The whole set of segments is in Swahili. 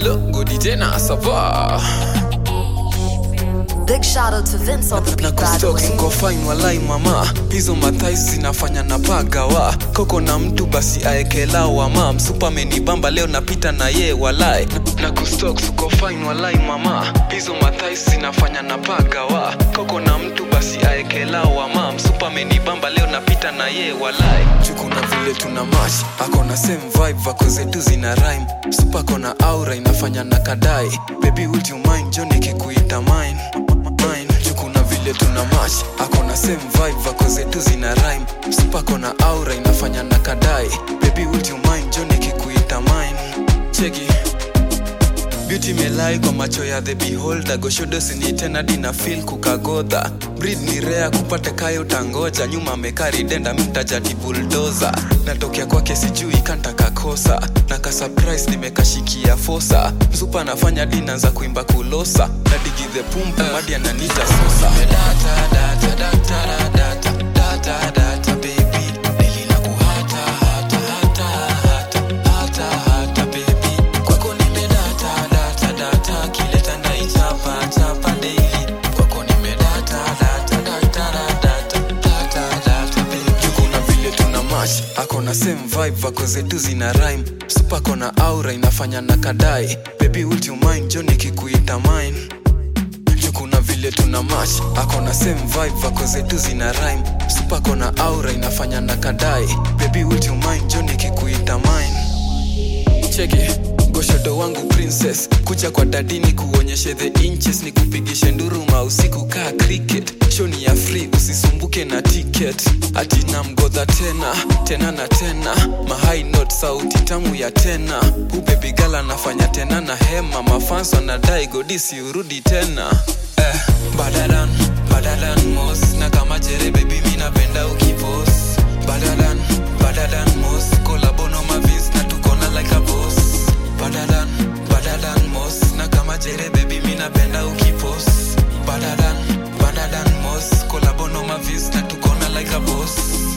alo godi tena sava Big shout out to Vince on the na beat, by the kustok way. siko fine walai mama hizo mathais zinafanya na pagawa koko na mtu basi aekelawa mam supamenibamba leo napita na ye walai na, na kustok siko fine walai mama hizo mathais zinafanya na pagawa koko na mtu basi aekelawa mam supamenibamba leo napita na ye walai chukuna vile tuna mash akona same vibe vako zetu zina rhyme supa kona aura inafanya na kadai baby would you mind jo nikikuita mine mine chukuna vile tuna mash akona same vibe vako zetu zina rhyme supa kona aura inafanya na kadai baby would you mind jo nikikuita mine cheki beauty melai kwa macho ya the beholder goshodo sinitena dina fil kukagodha breed ni rea kupata kayo utangoja nyuma mekari denda mtajati buldoza natokea kwake sijui kantakakosa na ka surprise nimekashikia fosa msupa anafanya dina za kuimba kulosa na digi the pumpu madi ananita sosa data, data, data, data, data, data, baby. Deli na kuhata, hata, hata, hata, hata, hata, baby. Kwako nimedata, data, data, kileta naichapa, chapa daily. Kwako nimedata, data, data, data, data, data, baby. Kuna vile tuna mash akona same vibe vako zetu zina rhyme supa kona aura inafanya na kadai baby would you mind jo nikikuita mine kuna vile tuna mash akona same vibe vako zetu zina rhyme supa kona aura inafanya na kadai baby would you mind jo nikikuita mine cheki goshodo wangu princess kucha kwa dadini kuonyeshe the inches ni kupigishe nduruma usiku kaa cricket shoni ya free usisumbuke na ticket ati na mgodha tena tena na tena mahai not sauti tamu ya tena ubebigala anafanya tena na hema mafans wanadai godisi urudi tena eh, badadan badadan mos na kama jere bebi mi napenda ukipos badadan badadan mos kolabono mavis na tukona like a boss badadan badadan mos na kama jere bebi mi napenda ukipos badadan badadan mos kolabono mavis na tukona like a boss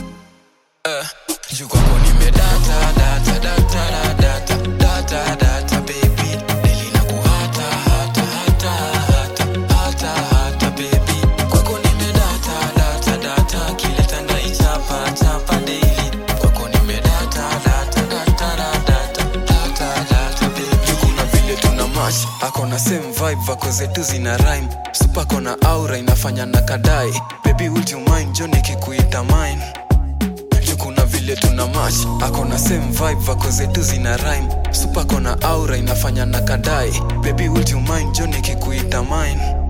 eh, juu kwako nimedata data data data data data baby deli na kuhata hata hata hata hata hata baby kwako nimedata data data kileta ndaichapa chapa daily kwako nimedata data data data data data baby kuna vile tuna mash akona same vibe vako zetu zina rhyme supa kona aura inafanya na kadai baby would you mind jo nikikuita mine juu kuna vile tuna mash akona same vibe vako zetu zina rhyme supa kona aura inafanya na kadai baby would you mind jo nikikuita mine